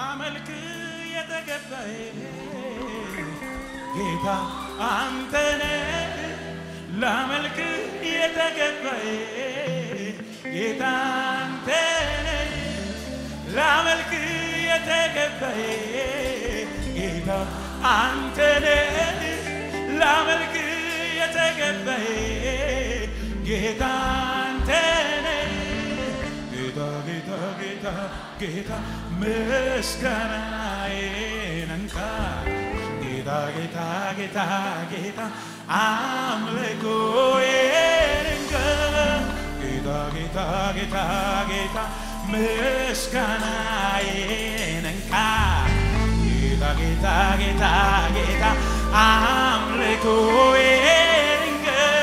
ላመልክ የተገባዬ ጌታ አንተነ ላመልክ የተገባዬ ጌታ አንተነ ላመልክ የተገባዬ ጌታ አንተነ ላመልክ የተገባዬ ጌታ አንተነ ጌታ ጌታ ጌታ ጌታ ምስጋናዬን እንካ ጌታ ጌታ ጌታ ጌታ አምልኮዬን እንካ ጌታ ጌታ ጌታ ጌታ ምስጋናዬን እንካ ጌታ ጌታ ጌታ ጌታ አምልኮዬን እንካ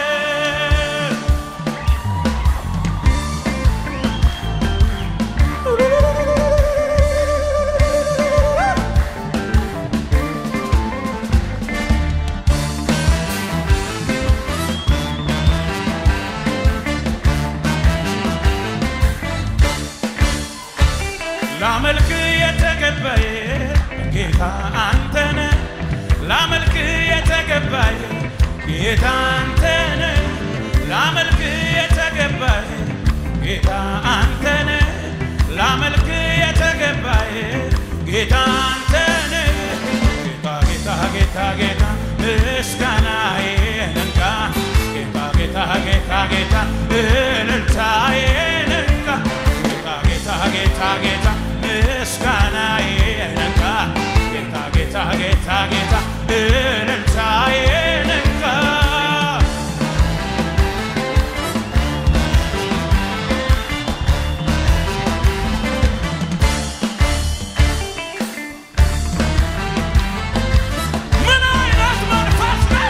ላመልክ የተገባዬ ጌታ አንተነ ላመልክ የተገባዬ ጌታ አንተነ ላመልክ የተገባዬ ጌታ አንተነ ላመልክ የተገባዬ ጌታ አንተነ ጌታ ጌታ ጌታ ጌታ ምስጋናዬን እንካ ጌታ ጌታ ጌታ ጌታ እልልታዬን እንካ ጌታ ጌታ ጌታ ጌታ ምስጋናዬን እንካ ጌታ ጌታ ጌታ ጌታ እልልታዬን እንካ ምን አይነት መንፈስ ነው?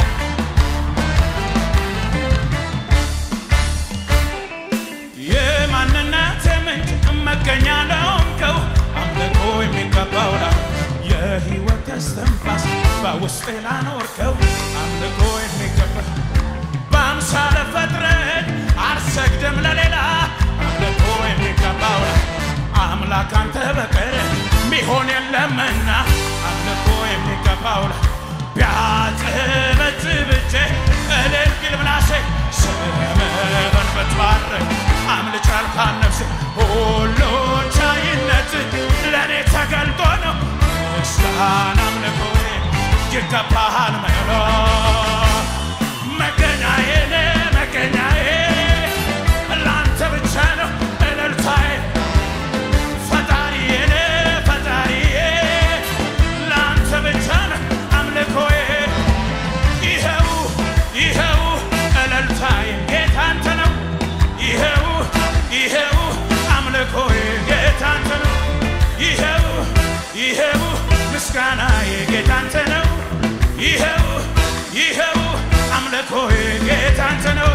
የማንነት ምንጭ መገኛ ለሆንከው አምልኮ የሚገባው ላ የህይወት እስትንፋስ በውስጤ ላኖርከው አምልኮ የሚገባ በአምሳለ ፈጥረን አልሰግድም ለሌላ አምልኮ የሚገባው ላ አምላክ አንተ በቀር ሚሆን የለምና አምልኮ የሚገባው ላ ቢያጭበጭብቼ እልል ቢል ምላሴ ስምህን ብትባርክ አምልጫ አልካን ነፍሴ ሁሉን ቻይነት ለእኔ ተገልጦ ነው ምስጋና አምልኮዬ ይገባሃል መሎ መገኛዬ ነህ መገኛዬ ለአንተ ብቻ ነው እልልታዬ ፈጣሪዬ ነህ ፈጣሪዬ ለአንተ ብቻ ነው አምልኮዬ ይኸው ይኸው እልልታዬ ጌታ አንተ ነው ይኸው ይኸው አምልኮዬ ጌታ አንተ ነው ይኸው ይኸው ምስጋናዬ ጌታ አንተ ነው ይኸው ይኸው አምልኮዬ ጌታ አንተ ነው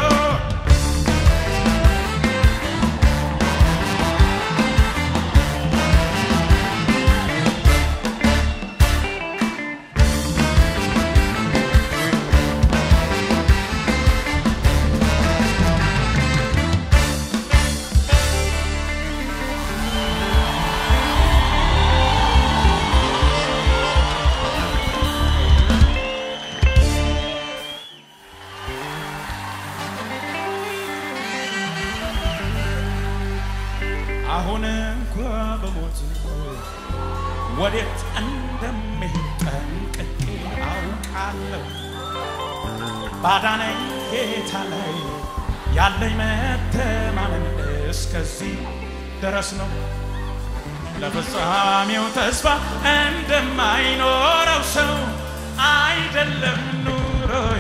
አሁን እንኳ በሞት ወዴት እንደምሄድ ጠንቅቄ አውቃለሁ። ባዳነኝ ጌታ ላይ ያለኝ መተማመን እስከዚህ ድረስ ነው። ለፍጻሜው ተስፋ እንደማይኖረው ሰው አይደለም ኑሮዬ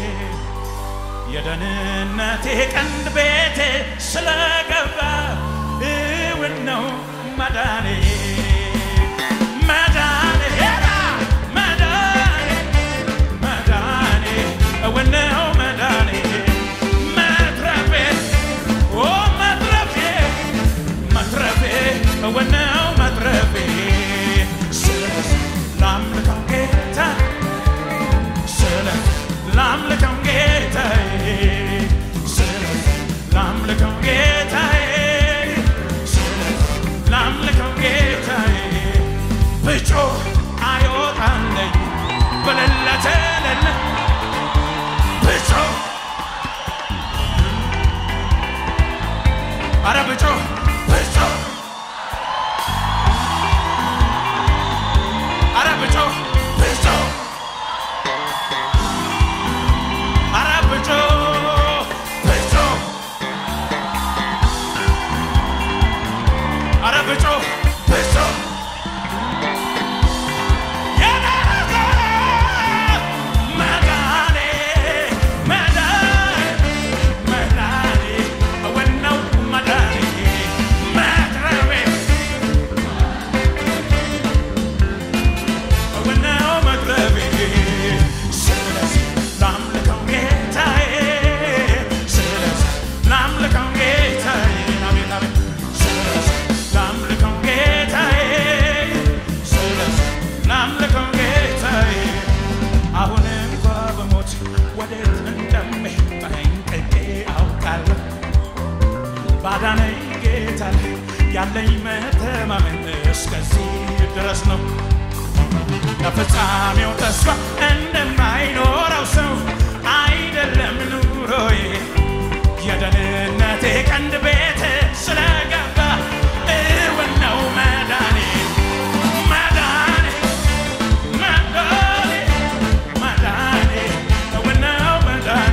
የደህንነቴ ቀንድ ቤቴ ስለገባ እውን ነው መዳኔ መዳኔ መዳኔ መዳኔ እውን ነው መዳኔ መትረፌ ኦ መትረፌ መትረፌ እውን ነው መትረፌ ስለዚህ ላምልከው ጌታ ስለዚህ ላምልከው ጌታዬ ስለዚህ ላምልከው ጌታዬ ስለዚህ ላምልከው ጌታዬ ብጮህ አይወጣለኝ በሌለተ ሌለ ብጮህ አረ ብጮህ ብጮህ አረ ብጮህ ብጮህ አረ ብጮህ ብጮህ አረ ብጮህ ብጮህ የናዘ መዳኔ መዳኔ መዳኔ ወነው መዳኔ መትረቤ ወነው መትረቤ ስለዚህ ላምልከው ጌታዬ ስለዚህ ላምልከው ጌታዬ አቤት አቤት ስለዚህ ላምልከው ጌታዬ ስለዚህ ላምልከው ጌታዬ አሁን እንኳ በሞት ወዴት እንደምሄድ ጠንቅቄ አውቃለሁ። ባዳነኝ ጌታ ላይ ያለኝ መተማመን እስከዚህ ድረስ ነው። ለፍጻሜው ተስፋ እንደማይኖረው ሰው አይደለም ኑሮዬ የደህንነቴ ቀንድ ቤት ስለገባ እውን ነው መዳኔ መዳኔ መዳኔ መዳኔ እውን ነው መዳኔ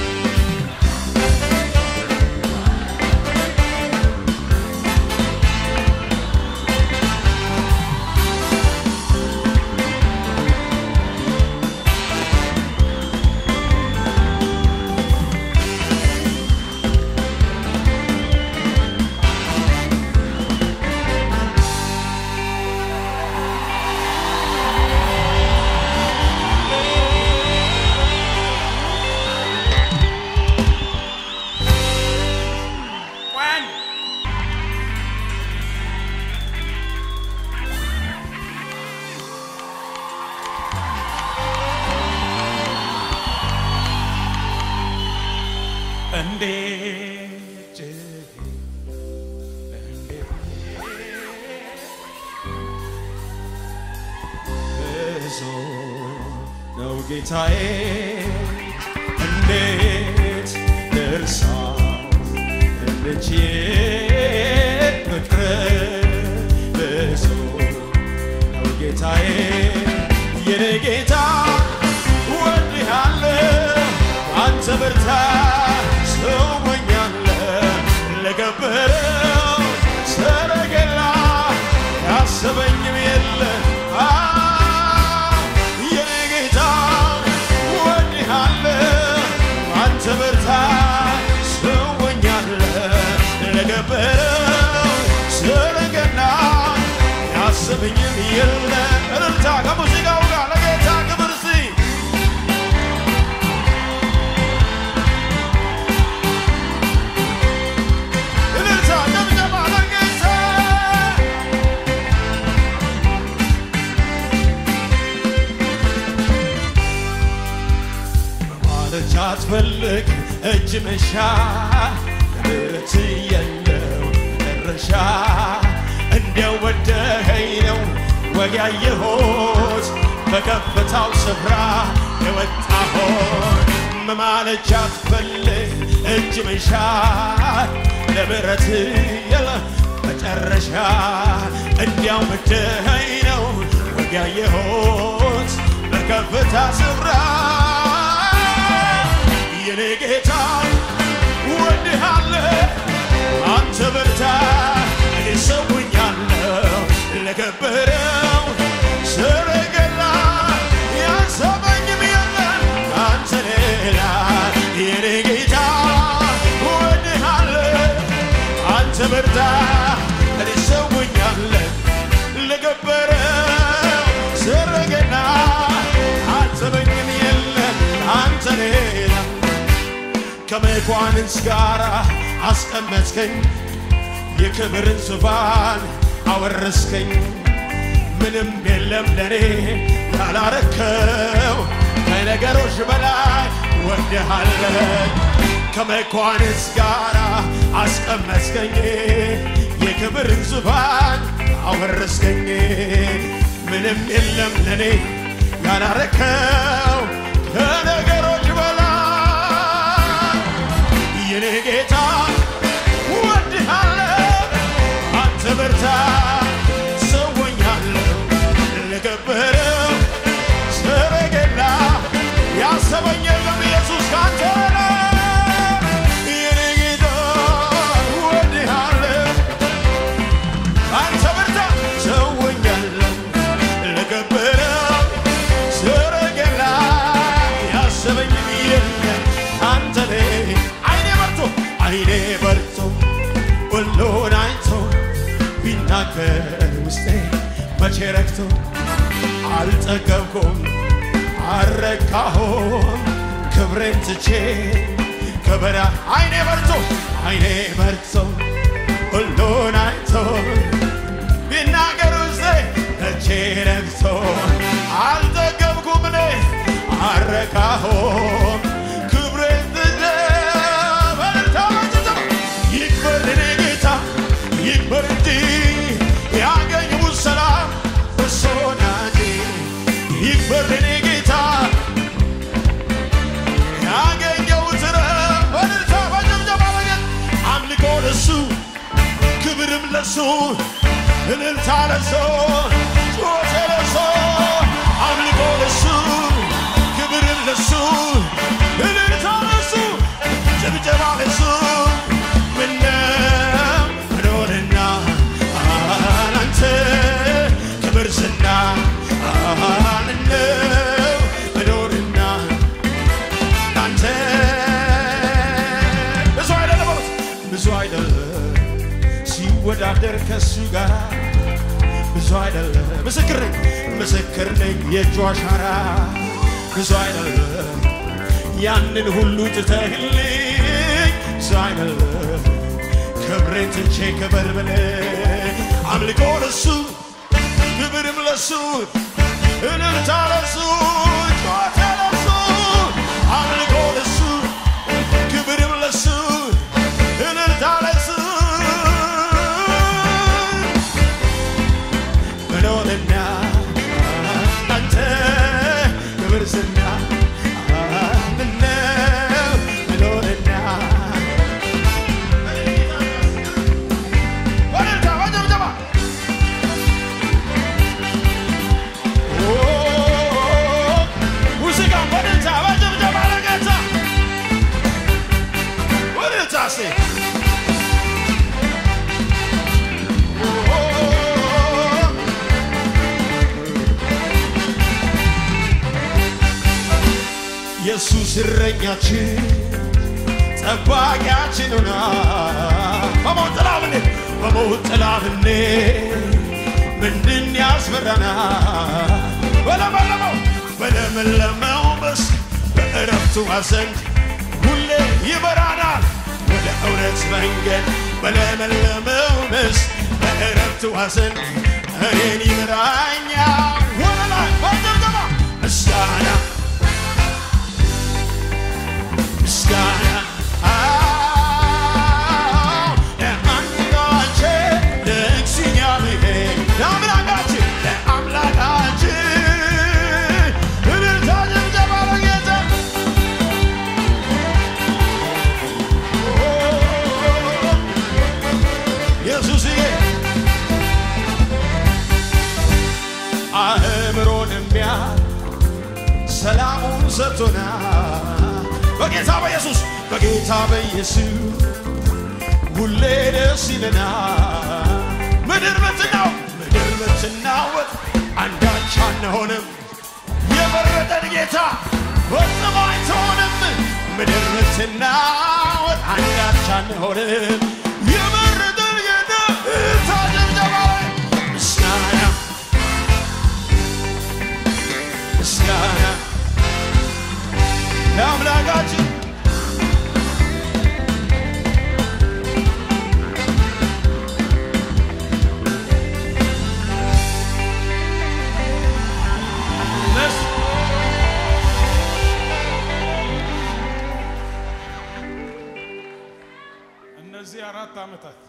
ቆይ እንዴት እንዴት ብዙ ነው ጌታዬ እንዴት ልርሳው እንችል ፍቅር ብዙ ነው ጌታዬ የኔ ጌታ ወድሃለሁ አንተ ብርታት ሰውኛለህ ለገበረው ሰረገላ ያሰበኝም የለ የኔ ጌታ ወድሃለሁ አንተ ብርታት ሰውኛለህ ለገበረው ሰረገላ ያሰበኝም የለ እልልታ ከሙዚቃው ጋር ለጌታ ክብር ሲ እልልታ ጨብጨባ ለጌታ ማለች አትፈልግ እጅ መሻ ምሕረት የለው መጨረሻ እንዲያው ወደኸኝ ነው ወግ ያየሁት በከፍታው ስፍራ የወጣሁት መማለች አትፈልግ እጅ መሻ ለምሕረት የለ መጨረሻ እንዲያው ወደኸኝ ነው ወግ ያየሁት በከፍታ ስፍራ የኔ ጌታ ወድሃለሁ አንተ በርታ እኔ ሰውኛለሁ ለከበረው ሰረገላ ያሰበኝም የለም አንተ ሌላ የኔ ጌታ ወድሃለሁ አንተ በርታ እኔ ሰውኛለሁ ለከበረው ሰረገላ አሰበኝም የለም አንተ ሌላ ከመኳንንት ጋር አስቀመጥከኝ የክብርን ዙፋን አወረስከኝ ምንም የለም ለኔ ያላረከው ከነገሮች በላይ ወድሃለኝ ከመኳንንት ጋር አስቀመጥከኝ የክብርን ዙፋን አወረስከኝ ምንም የለም ለኔ ያላረከው ከነገሮች በላይ የኔ ጌታ ወድሃለሁ አንተ በርታ ሰወኛለሁ ለከበረው ሰረገላ ያሰበኝ የለም ኢየሱስ ካንተ የኔ ጌታ ወድሃለሁ አንተ በርታ ሰወኛለሁ ለከበረው ሰረገላ ያሰበኝ የለም አንተ ነህ አይኔ በርቶ አይኔ በርቶ ሁሉን አይቶ ቢናገር ውስጤ መቼ ረክቶ አልጠገብኩም አረካሁም ክብሬን ትቼ ከበራ አይኔ በርቶ አይኔ በርቶ ሁሉን አይቶ ቢናገር ውስጤ መቼ ረክቶ አልጠገብኩም እኔ አረካሁም ክብሬን ትቼ በርታ በርታ ይክበር እኔ ጌታ ይክበር እንጂ ያገኘሁት ሰላም እርሶ ናጂ ይክበር እኔ ጌታ ያገኘሁት ረፍት በእልልታ በጭብጨባ በጌታ አምልኮ ለሱ ክብርም ለሱ እልልታ ለሱ ጩኸቴ ለሱ አምልኮ ለሱ ክብርም ለሱ እልልታ ለሱ ጭብጨባ ለሱ ምነው መኖርና አላንተ ክብር ዝና ምነው መኖርና አንተ ብዙ አይደለም በሉት፣ ብዙ አይደለም ሲወዳደር ከሱ ጋር ብዙ አይደለም ምስክር ነኝ ምስክር ነኝ የእጁ አሻራ ብዙ አይደለም ያንን ሁሉ ትተህልኝ ብዙ አይደለም ክብሬን ትቼ ክበር ብለህ አምልኮ ለሱ ክብርም ለሱ እልልታ ለሱ ጨዋታ ለሱ አምልኮ ለሱ ክብርም ለሱ እልልታ ለሱ መኖርና አንተ ክብር ዝና ምነው መኖርና በእልልታ በጭብጨባ ሙዚቃን በእልልታ በጭብጨባ ለጌታ በእልልታ እስቲ ኢየሱስ እረኛችን ጠባቂያችን ሆና በሞት ጥላ ብንሄድ በሞት ጥላ ብንሄድ ምንድን ያስፈራና በለመለመው በለመለመው መስክ በእረፍቱ ዘንድ ሁሌ ይመራናል ወደ እውነት መንገድ በለመለመው መስክ በእረፍቱ ዘንድ እኔን ይመራኛል ወደ ላይ በጭብጨባ ምስጋና ምስጋና አዎ፣ ለአምላካችን ለእግዚአብሔር ለአምላካችን ለአምላካችን እልልታ ጭብጨባ ለጌታ ኢየሱስዬ አእምሮን የሚያል ሰላሙን ሰጥቶናል በጌታ በኢየሱስ በጌታ በኢየሱስ ሁሌ ደስ ይለናል። ምድር ብትናው ምድር ብትናወጥ አንዳች አንሆንም። የመረጠን ጌታ ፈጽሞ አይተውንም። ምድር ብትናወጥ አንዳች አንሆንም። የመረጠን ጌታ እልልታ ጭብጨባ ምስጋና ምስጋና ለአምላካችን እነዚህ አራት ዓመታት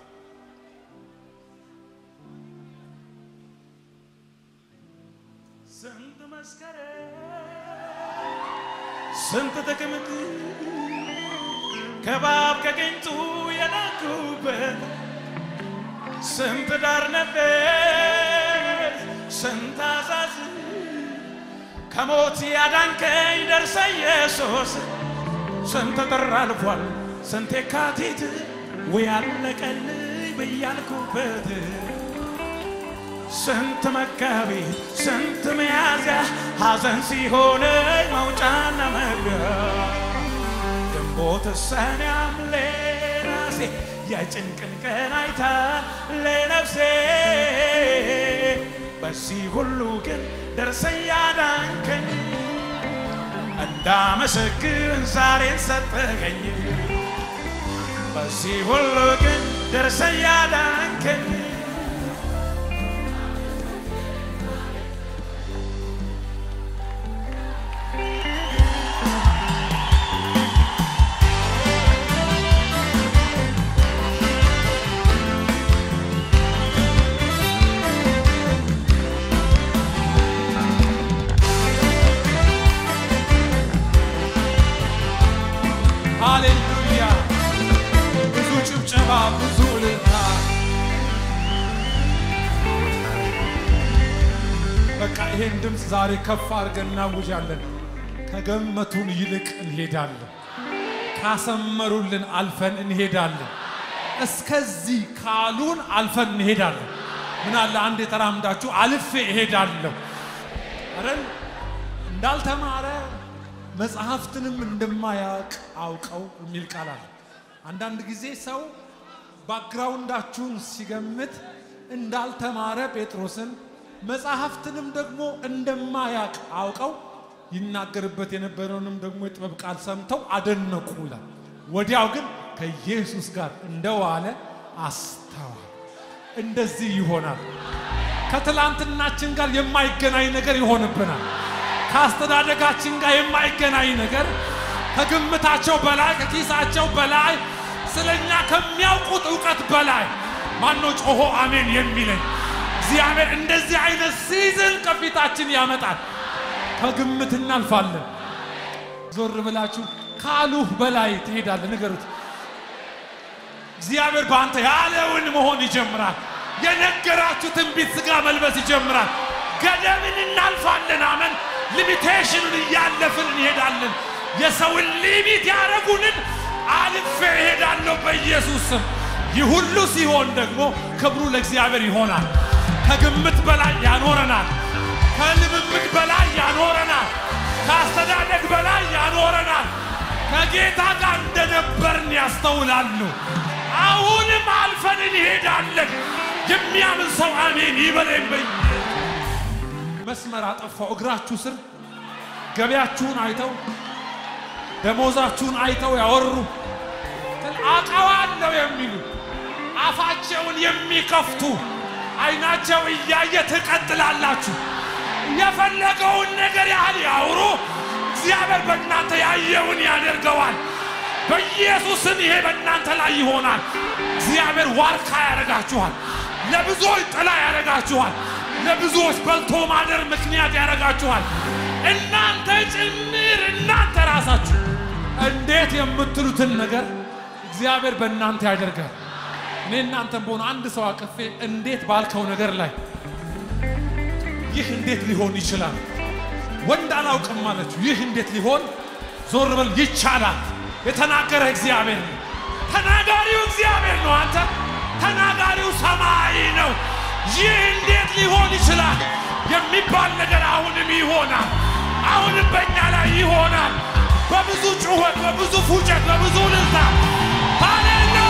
ስንት መስከረም ስንት ጥቅምት ከባብ ከቅንጡ የናኩበት ስንት ዳር ነበር ስንት አዛዝ ከሞት ያዳንከኝ ደርሰ ኢየሱስ ስንት ጥር አልፏል ስንት የካቲት ወይ አለቀልኝ ብያልኩበት ስንት መጋቢት ስንት ሚያዝያ ሐዘን ሲሆነኝ መውጫና መግቢያ ግንቦት ሰኔ ሐምሌ ነሐሴ የጭንቅን ቀን አይታ ለነፍሴ በዚህ ሁሉ ግን ደርሰ ያዳንከኝ እንዳመሰግን ዛሬን ሰጠኸኝ በዚህ ሁሉ ግን ደርሰ ያዳንከኝ ሃሌሉያ! ብዙ ጭብጨባ፣ ብዙ እልልታ። በቃ ይሄን ድምፅ ዛሬ ከፍ አድርገን እናውጃለን። ከገመቱን ይልቅ እንሄዳለን። ካሰመሩልን አልፈን እንሄዳለን። እስከዚህ ካሉን አልፈን እንሄዳለን። ምን አለ አንድ የተራምዳችሁ አልፌ እሄዳለሁ አረን እንዳልተማረ መጽሐፍትንም እንደማያውቅ አውቀው የሚል ቃል አለ። አንዳንድ ጊዜ ሰው ባክግራውንዳችሁን ሲገምት እንዳልተማረ ጴጥሮስን መጽሐፍትንም ደግሞ እንደማያውቅ አውቀው ይናገርበት የነበረውንም ደግሞ የጥበብ ቃል ሰምተው አደነቁ ይላል። ወዲያው ግን ከኢየሱስ ጋር እንደዋለ አስተዋል። እንደዚህ ይሆናል። ከትላንትናችን ጋር የማይገናኝ ነገር ይሆንብናል። ከአስተዳደጋችን ጋር የማይገናኝ ነገር ከግምታቸው በላይ ከኪሳቸው በላይ ስለኛ ከሚያውቁት እውቀት በላይ ማነው ጮሆ አሜን የሚለኝ? እግዚአብሔር እንደዚህ አይነት ሲዝን ከፊታችን ያመጣል። ከግምት እናልፋለን። ዞር ብላችሁ ካሉህ በላይ ትሄዳለህ። ንገሩት። እግዚአብሔር በአንተ ያለውን መሆን ይጀምራል። የነገራችሁ ትንቢት ሥጋ መልበስ ይጀምራል። ገደብን እናልፋለን። አመን ሊሚቴሽኑን እያለፍን እንሄዳለን። የሰውን ሊሚት ያደረጉንን አልፌ እሄዳለሁ በኢየሱስ ስም። ይህ ሁሉ ሲሆን ደግሞ ክብሩ ለእግዚአብሔር ይሆናል። ከግምት በላይ ያኖረናል። ከልምምድ በላይ ያኖረናል። ከአስተዳደግ በላይ ያኖረናል። ከጌታ ጋር እንደነበርን ያስተውላሉ። አሁንም አልፈን እንሄዳለን። የሚያምን ሰው አሜን ይበለኝ በይ መስመር አጠፋው። እግራችሁ ስር ገበያችሁን አይተው ደሞዛችሁን አይተው ያወሩ አውቀዋለሁ የሚሉ አፋቸውን የሚከፍቱ አይናቸው እያየ ትቀጥላላችሁ። የፈለገውን ነገር ያህል ያውሩ፣ እግዚአብሔር በእናንተ ያየውን ያደርገዋል። በኢየሱስም ይሄ በእናንተ ላይ ይሆናል። እግዚአብሔር ዋርካ ያደርጋችኋል። ለብዙዎች ጥላ ያደርጋችኋል። ለብዙዎች በልቶ ማደር ምክንያት ያደርጋችኋል። እናንተ ጭምር እናንተ ራሳችሁ እንዴት የምትሉትን ነገር እግዚአብሔር በእናንተ ያደርጋል። እኔ እናንተም በሆነ አንድ ሰው አቅፌ እንዴት ባልከው ነገር ላይ ይህ እንዴት ሊሆን ይችላል? ወንድ አላውቅም አለችው። ይህ እንዴት ሊሆን ዞር በል ይቻላል። የተናገረ እግዚአብሔር ነው። ተናጋሪው እግዚአብሔር ነው። አንተ ተናጋሪው ሰማይ ነው። ይህ እንዴት ሊሆን ይችላል የሚባል ነገር አሁንም ይሆናል። አሁንም በእኛ ላይ ይሆናል። በብዙ ጩኸት፣ በብዙ ፉጨት፣ በብዙ ልልታ ሃሌሉያ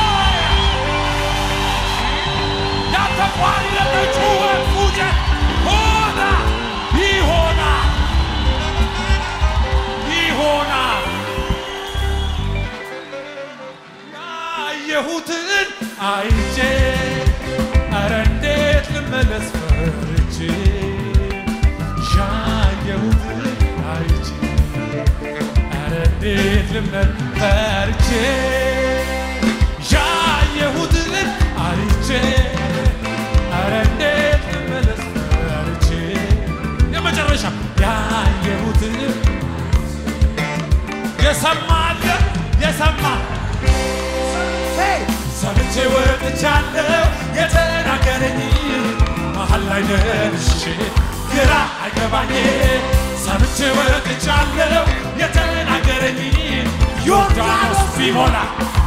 ያልተቋረጠ ጩኸት፣ ፉጨት ሆና ይሆናል ይሆናል ያየሁትን አይቼ ኧረ እንዴት ልመለስ ፈርቼ ያየሁትን አይቼ ኧረ እንዴት ልመለስ ፈርቼ ያየሁትን አይቼ ኧረ እንዴት ልመለስ ፈርቼ የሰማ አለ የሰማ ሰምቼ ወጥቻለሁ የተናገረኝ መሀል ላይ ደርሼ ግራ አይገባኝ ሰምቼ ወጥቻለሁ የተናገረኝ ዮርዳኖስ ቢሞላ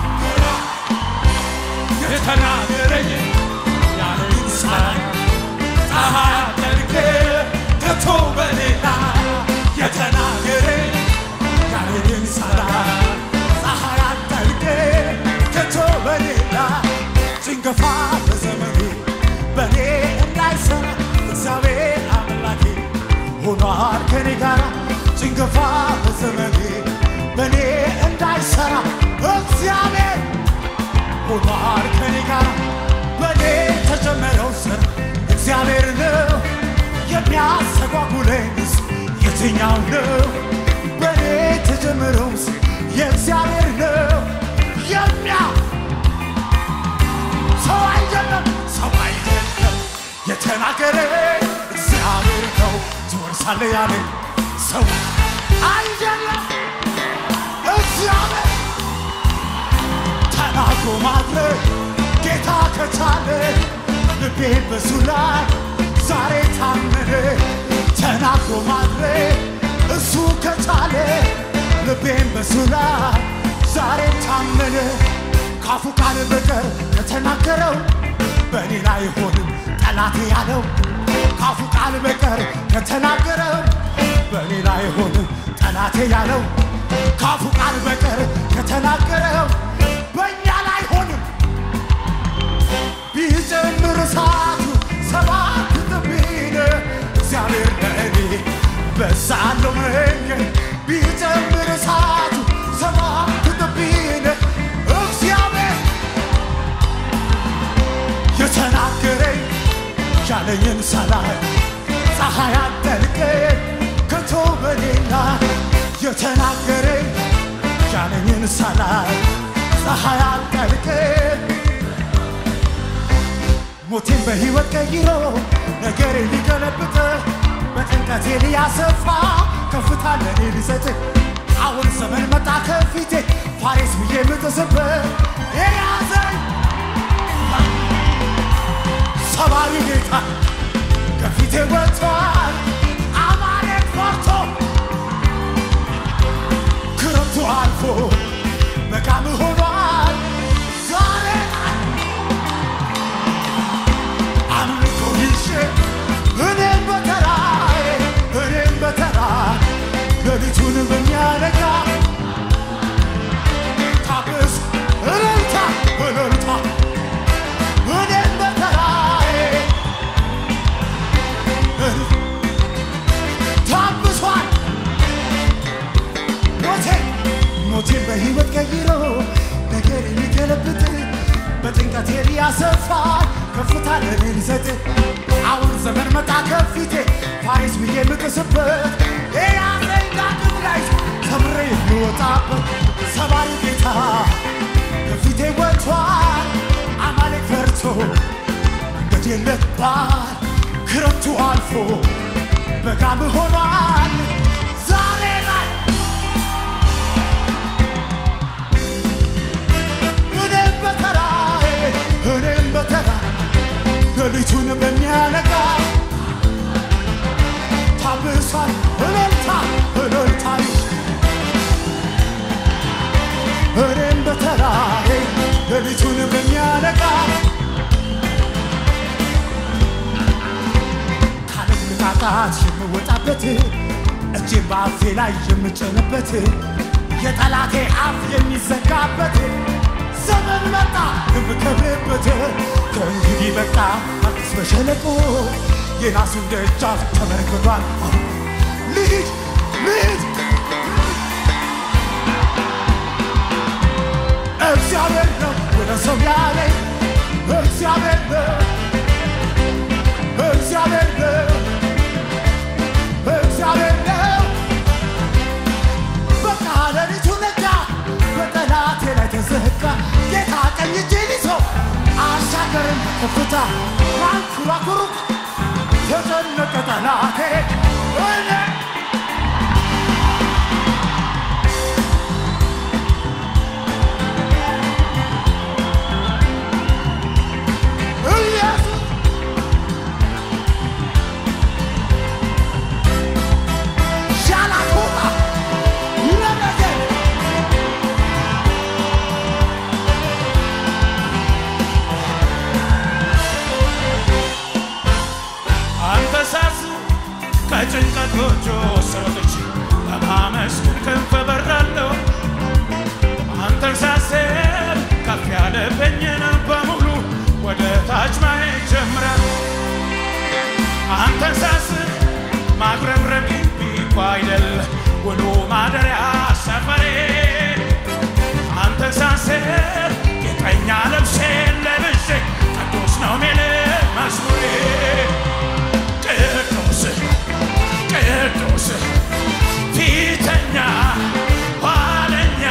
የተናገረኝ ያለኝ ፀሐይ ፀሐይ አደርግ ከቶ በሌላ የተናገረኝ ያለኝ ፀሐይ ፀሐይ አደርግ ከቶ በሌላ ጭንገፋ በዘመኔ በእኔ እንዳይሰራ እግዚአብሔር አምላኬ ሆኗል ከኔ ጋር ጭንገፋ በዘመኔ በእኔ እንዳይሰራ እግዚአብሔር ሆኗል ከኔ ጋር በእኔ ተጀመረው ስር እግዚአብሔር ነው የሚያስተጓጉለኝስ የትኛው ነው? በእኔ ተጀመረው ስር የእግዚአብሔር ነው የሚያ ሰው አይደለም ሰው አይደለም የተናገረ እግዚአብሔር ነው ትወርሳለህ ያለኝ ሰው አይደለም እግዚአብሔር ተናግሮ ማድረግ ጌታ ከቻለ ልቤ በሱ ላይ ዛሬ ታመነ። ተናግሮ ማድረግ እሱ ከቻለ ልቤን በሱ ላይ ዛሬ ታመነ። ካፉ ቃል በቀር ከተናገረው በእኔ ላይ አይሆንም ጠላቴ ያለው ካፉ ቃል በቀር ከተናገረው በእኔ ላይ አይሆንም ጠላቴ ያለው ካፉ ቃል በቀር ከተናገረው በእኛ ላይ አይሆንም ቢጨምር እሳቱ ሰባት እጥፍ ቢል እግዚአብሔር ለእኔ በዛለው መንገድ ቢጨምር እሳቱ ሰባት እጥፍ ቢል እግዚአብሔር የተናገረኝ ያለኝን ሳላይ ፀሐይ አጠልቀኝ ከቶ በሌላ የተናገረኝ ያለኝን ሳላይ ፀሐይ አጠልቀኝ ሞቴን በሕይወት ቀይሮ ነገሬ ሊገለብጥ በጭንቀቴ ሊያሰፋ ከፍታ ለኔ ሊሰጥ አሁን ዘመን መጣ ከፊቴ ፋሬስ ብዬ የምጥስበት የያዘኝ ሰባሪ ጌታ ከፊቴ ወጥቷል። አማሌቅ ፈርቶ ክረምቱ አልፎ በጋም ሆኗል ዛሬ አምልኮ ይዤ እኔም በተራዬ እኔም በተራ ሌሊቱን በሚያነጋ ታብስ እልልታ እልልታ እኔም በተራዬ እልል- ታብሷል ሞቴ ሞቴን በሕይወት ቀይሮ ነገር የሚገለብጥ በጭንቀቴ ሊያሰፋ ከፍታ ለኔ ሊሰጥ አሁን ዘመን መጣ ከፊቴ ፋሬስ ብዬ የምጥስበት የያዘኝ ዳግም ላይ ተምሬ የምወጣበት ሰባሪ ጌታ ከፊቴ ወጥቷል። አማሌቅ ፈርቶ መንገድ የለባል ክረምቱ አልፎ በጋም ሆኗል ዛሬ ላይ እኔም በተራዬ እኔም በተራ ሌሊቱን በሚያነጋ ታብሷል እልልታ እልልታ እኔም በተራዬ ሌሊቱን በሚያነጋ ካለም ንቃቃት የምወጣበት እጄን በአፌ ላይ የምጭንበት የጠላቴ አፍ የሚዘጋበት ዘመን መጣ የምከብርበት ከእንግዲህ በቃ አዲስ በሸለቆ የናሱን ደጃፍ ተመርክቷል። አሁን ልሂድ ልሂድ እግዚአብሔር ነው ወደ ሰው ያለኝ እግዚአብሔር ነው እግዚአብሔር ነው እግዚአብሔር ነው በቃ ሌሊቱ ነጋ በጠላቴ ላይ ተዘጋ ጌታ ቀኝ እጄን ይዞ አሻገረኝ ከፍታ ማንኩራኩሩ ተጨነቀ ጠላቴ እኔ ጎጆ ስሮጥች ለማመስገን ክንፍ በራለሁ አንተን ሳስብ ከፍ ያለብኝን በሙሉ ወደ ታች ማየት ጀምራለሁ አንተን ሳስብ ማጉረምረም ቢኳ አይደል ውሎ ማደሪያ ሰፈሬ አንተን ሳስብ ጌጠኛ ልብሴን ለብሼ ቅዱስ ነው ሚል መዝሙሬ ቅዱስ ቅዱስ ፊተኛ ኋለኛ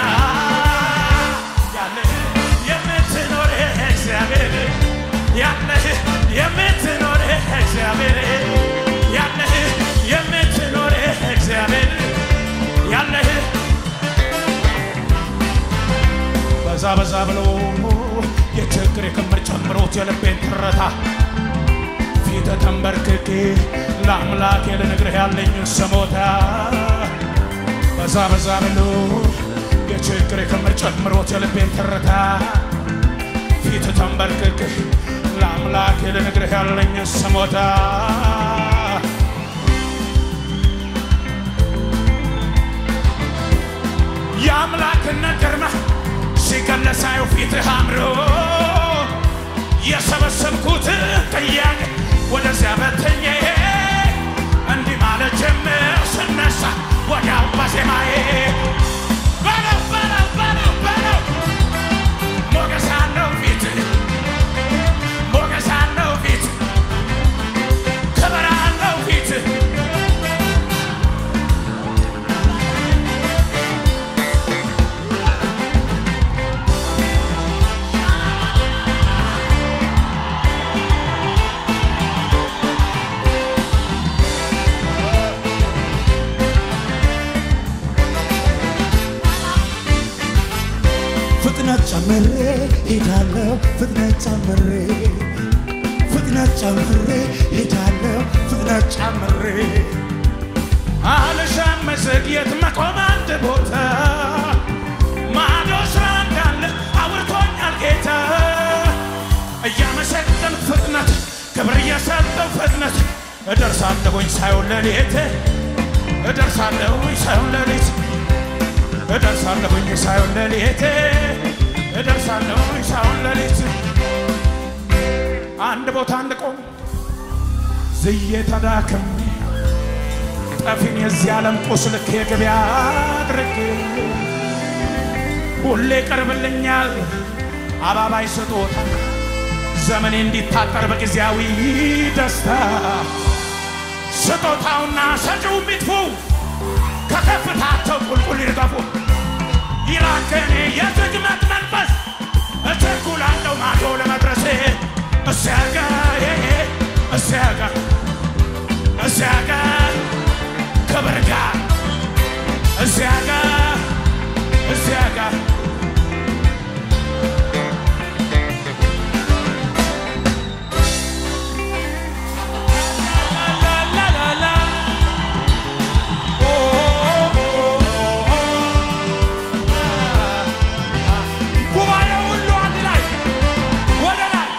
ያለህ የምትኖር እግዚአብሔር ያለህ የምትኖር እግዚአብሔር ያለህ የምትኖር እግዚአብሔር ያለህ በዛ በዛ ብሎ የችግር የክምር ጨምሮት የልቤን ትረታ ፊት ተንበርክኬ ለአምላኬ ልነግርህ ያለኝ ስሞታ በዛ በዛ ብሎ የችግር የክምር ጨምሮት የልቤን ትርታ ፊት ተንበርክኬ ለአምላኬ ልነግርህ ያለኝ ስሞታ የአምላክነት ግርማ ሲገለሳዩ ፊትህ አምሮ የሰበሰብኩት ጥያቄ ወደዚያ በተኜ እንዲህ ማለት ጀምር ስነሳ ወዲያው በዜማዬ በለው በለው በለው በለው ሞገስ አለው ፊት ሞገስ አለው ፊት ክብር አለው ፊት ፍጥነት ጨምሬ ሄዳለሁ ፍጥነት ጨምሬ ፍጥነት ጨምሬ ሄዳለሁ ፍጥነት ጨምሬ አልሻም መዘግየት መቆም አንድ ቦታ ማዶ ስራ እንዳለ አውርቶኛል ጌታ እያመሰገን ፍጥነት ክብር እየሰጠው ፍጥነት እደርሳለሁኝ ሳይሆን ለሌት እደርሳለሁኝ ሳይሆን ለሌት እደርሳለሁኝ ሳይሆን ለሌት እደርሳለሁኝ ሳይሆን ለሌት አንድ ቦታ እንድቆም ዝዬ ተዳክሜ ጠፊን የዚህ ዓለም ቁስል የገበያ አድርጌ ሁሌ ቀርብልኛል አባባይ ስጦታ ዘመኔ እንዲታጠር በጊዜያዊ ደስታ ስጦታውና ሰጪው ሚጥፉ ከከፍታቸው ቁልቁል ይርገፉ ይራከኔ የዝግመት መንፈስ እቸኩላለሁ ማዶ ለመድረሴ እሲያጋ እሲያጋ እሲያጋ ክብር ጋር እዚያ ጋር እዚያ ጋር ላላላላ ኦ ኦ ኦ ጉባኤው ሁሉ አንድ ላይ ወደ ላይ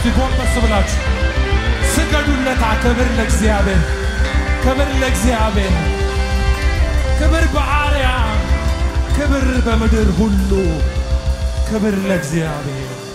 እስቲ ጎንበስ ብላችሁ ስገዱለታ። ክብር ለእግዚአብሔር፣ ክብር ለእግዚአብሔር፣ ክብር በአርያም፣ ክብር በምድር ሁሉ፣ ክብር ለእግዚአብሔር።